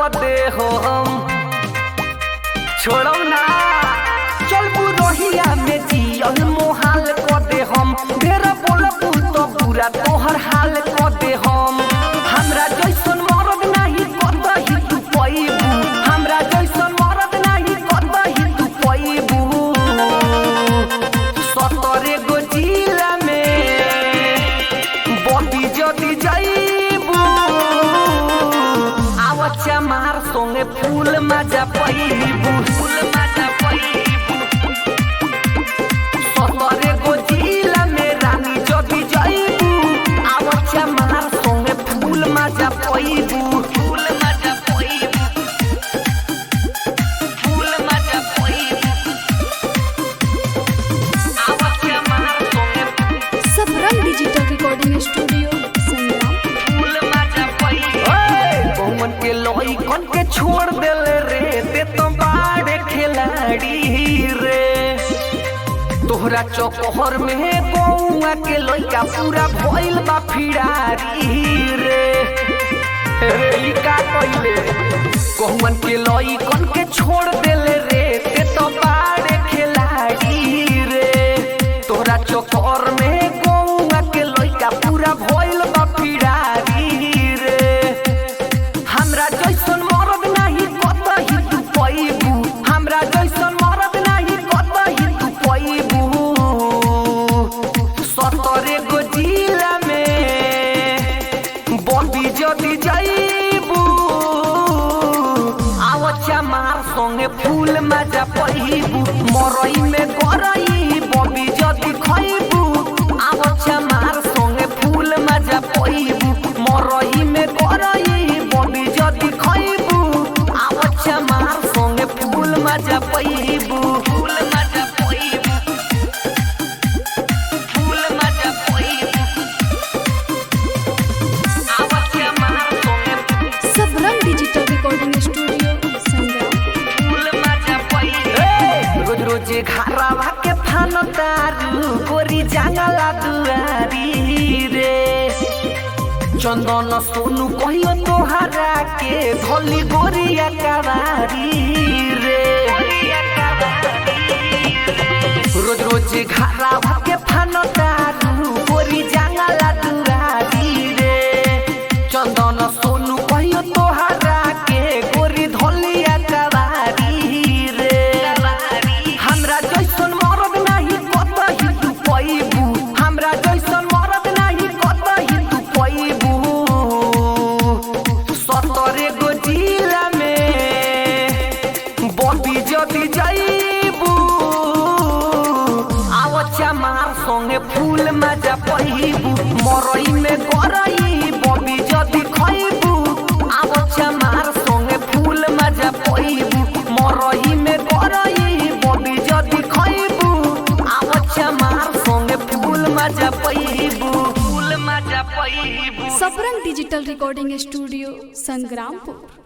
दे हो हम छोड़म ना चल बुरोहिया में जियल मोहाल क दे हम ढेर बोलबू तो पूरा तोहर हाल क दे हम हमरा जैसन मरद नाही कतही तू पैबू हमरा जैसन मरद नाही कतही तू पैबू सतरे गो जिला में बदी जदी जाइबू आवच्चा मार संगे फूल मजा पैबू फूल मजा पैबू सतरे गो जिला में रानी जदी जाइबू आवच्चा मार संगे फूल मजा पैबू फूल मजा पैबू फूल मजा पैबू आवच्चा मार संगे Sabrang digital recording studio Sangram कौन के लोई कौन के छोड़ देले रे ते तो बाड़े खिलाड़ी रे तोहरा चौकोहर में गौआ के लइका पूरा भइल बा फिरारी रे रे ई का कइले कौन के लई कौन के छोड़ देले रे ते तो बाड़े खिलाड़ी रे तोहरा चौकोहर में गौआ के लइका पूरा भइल बा फिरारी रे हमरा जैसन मरद नाही कतही तू पैबू हमरा जैसन मरद नाही कतही तू पैबू सतरे गो जिला में बदी जदी जाइबू आवच्चा मार संगे फूल मजा पहिबू मरई में गरई बबी जदी खइबू आवच्चा मार संगे फूल मजा पहिबू मरई में गरई बबी जदी खइबू आवच्चा मार संगे फूल मजा पहिबू फूल मजा पहिबू फूल मजा पहिबू आवच्चा मार संगे Sabrang digital recording studio Sangram रोज रोज घरवा के फान तारू गोरी जांगला दुआरी रे चंदन सोनू कहियो तोहरा के धोली गोरिया कवारी रे रोज रोज घरवा के फान तारू गोरी जांगला दुआरी रे चंदन सोनू कहियो तोहरा के गोरी धोलिया कवारी रे हमरा जैसन मरद नाही कतही तू पैबू हमरा जैसन मरद नाही कतही तू पैबू सतरे गो जिला में बदी जदी जाइबू आवच्चा मार संगे फूल मजा पहिबू मरई में गरई बबी जदी खइबू आवच्चा मार संगे फूल मजा पहिबू मरई में गरई बबी जदी खइबू आवच्चा मार संगे फूल मजा पहिबू फूल मजा पहिबू Sabrang digital recording studio Sangrampur